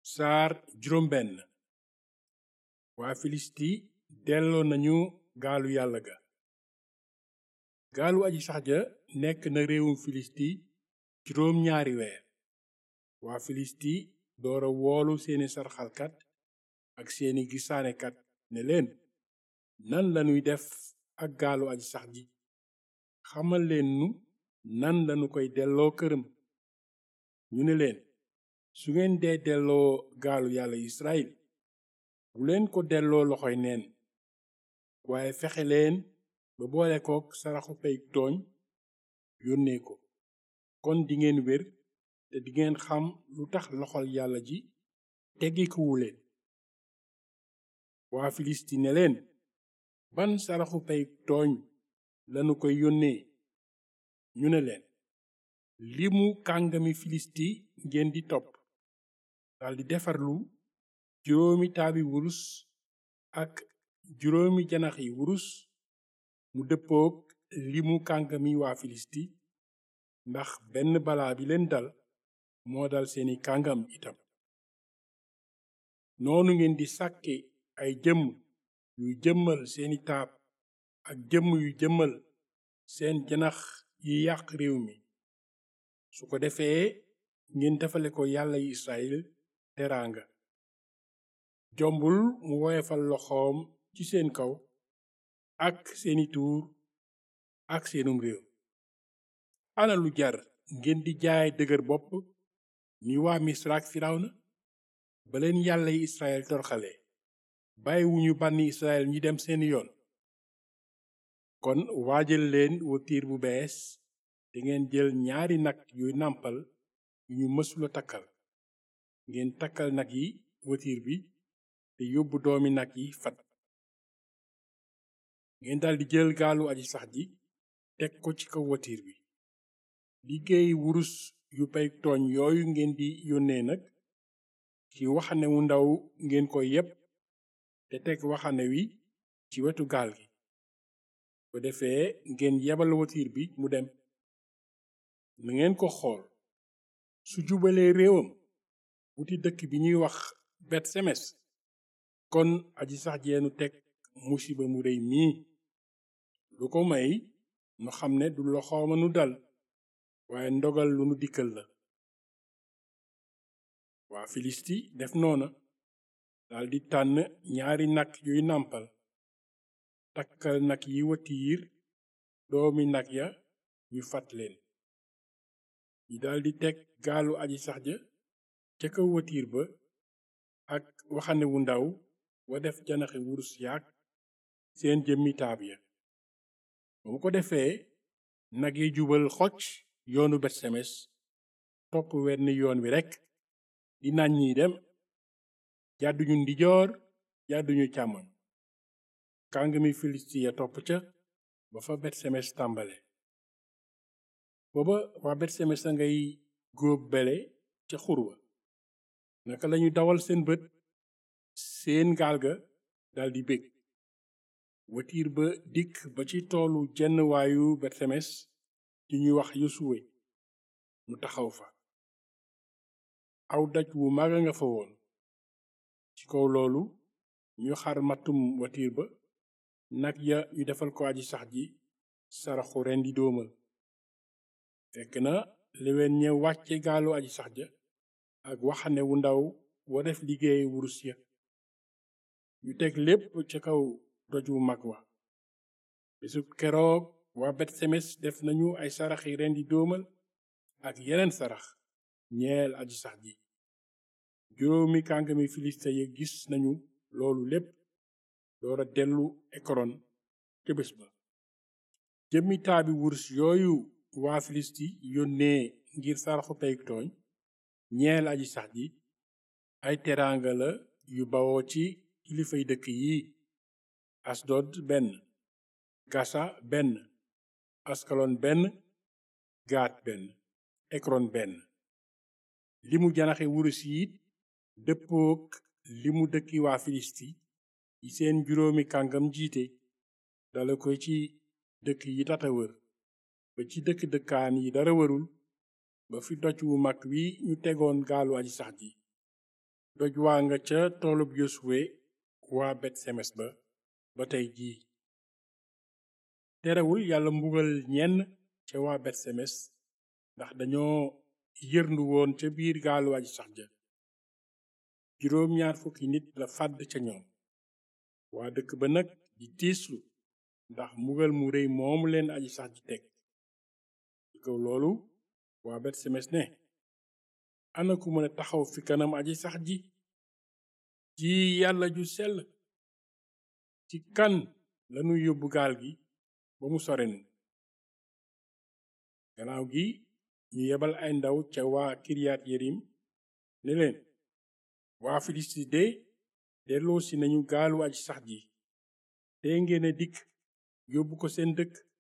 saar juróom benn waa filisti delloo nañu gaalu yàlla ga gaalu aji sax ja nekk na réewum filisti juróom ñaari weer waa filisti doora woolu seeni sarxalkat ak seeni gisaanekat ne leen nan lanuy def ak gaalu aji sax ji xamal leen nu nan lanu koy delloo këram ñu ne leen su ngeen dee delloo gaalu yàlla israel bu leen ko delloo loxoy neen waaye fexe leen ba boole kook saraxu pey tooñ yónnee ko kon dingeen wér te dingeen xam lu tax loxol yàlla ji teggikuwu leen waa filisti ne leen ban saraxu pey tooñ lanu koy yónnee ñu ne leen limu kàngami filisti ngeen di topp daldi defarlu juróomi taabi wurus ak juróomi janax yi wurus mu dëppook limu kàngami waa filisti ndax benn balaa bi leen dal moo dal seeni kàngam itam noonu ngeen di sàkke ay jëmm yuy jëmmal seeni taab ak jëmm yu jëmmal seen janax yi yàq réew mi su ko defee ngeen defale ko yàlla yi israel teraanga jombul mu woyefal loxoom ci seen kaw ak seeni tuur ak seenum réew ana lu jar ngeen di jaay dëgër bopp ni waa misra ak firawna ba leen yàlla yi israel torxale bàyyiwuñu bànni israel ñi dem seeni yoon kon waajal leen watiir bu bees te ngeen jël ñaari nag yuy nàmpal yu ñu mësula takkal ngeen takkal nag yi watiir bi te yóbbu doomi nag yi fat ngeen daldi jël gaalu aji sax ji teg ko ci kaw watiir bi liggéey wurus yu pey tooñ yooyu ngeen di yónnee nag ci waxane wu ndaw ngeen ko yépp te teg waxane wi ci wetu gaal gi ko defee ngeen yebal watiir bi mu dem na ngeen ko xool su jubalee réewam wuti dëkk bi ñuy wax bet semes kon aji sax jeenu teg musiba mu rëy mii lu ko may nu xam ne du loxooma nu dal waaye ndogal lu nu dikkal la waa filisti def noona daldi tànn ñaari nag yuy nàmpal takkal nag yi watiir doomi nag ya ñu fat leen ñi daldi teg gaalu aji sax ja ca kaw watiir ba ak waxane wu ndaw wa def janaxi wurus yaak seen jëmmi taab ya ba mu ko defee nag yi jubal xocc yoonu bet semes topp wenn yoon wi rekk di nañ ñiy dem jàdduñu ndijoor jàdduñu càmmoñ kàngami filisti ya topp ca ba fa bet semes tàmbale booba waa bet semes a ngay góob bele ca xurwa naka lañu dawal seen bët seen gaal ga daldi bég watiir ba dikk ba ci toolu jenn waayu bet semes di ñuy wax yosuwe mu taxaw fa aw daj wu maga nga fa woon ci kaw loolu ñu xar matum watiir ba nag ya ñu defal ko aji sax ji saraxu ren di doomal fekk na lewen ñe wàcce gaalu aji sax ja ak waxane wu ndaw wa def liggéey wurus ya ñu teg lépp ca kaw doj wu mag wa bisub keroog waa bet semes def nañu ay saraxi ren di doomal ak yeneen sarax ñeel aji sax ji juróomi kàngami filiste ya gis nañu loolu lépp doora dellu ekron ca bés ba jëmmi taabi wurus yooyu waa filisti yónnee ngir saraxu pey tooñ ñeel aji sax ji ay teraanga la yu bawoo ci kilifay dëkk yi asdod benn gasa benn askalon benn gaat benn ekron benn limu janaxe wurus yi dëppook limu dëkki waa filisti yi seen juróomi kàngam jiite dala ko ci dëkk yi tata wër ba ci dëkk dëkkaan yi dara wërul ba fi doj wu mag wi ñu tegoon gaalu aji sax ji doj waa nga ca toolub yosuwe waa bet semes ba ba tey jii terewul yàlla mbugal ñenn ca waa bet semes ndax dañoo yërndu woon ca biir gaalu aji sax ja juróom ñaar fukki nit la fàdd ca ñoom waa dëkk ba nag di tiislu ndax mbugal mu rëy moomu leen aji sax ji teg ci kaw loolu waa bet semes ne ana ku mën a taxaw fi kanam aji sax ji ji yàlla ju sell ci kan lanu yóbbu gaal gi ba mu sorenu gannaaw gi ñu yebal ay ndaw ca waa kiriyat yerim ne leen waa filisti de delloo si nañu gaalu aji sax ji te ngeen a dikk yóbbu ko seen dëkk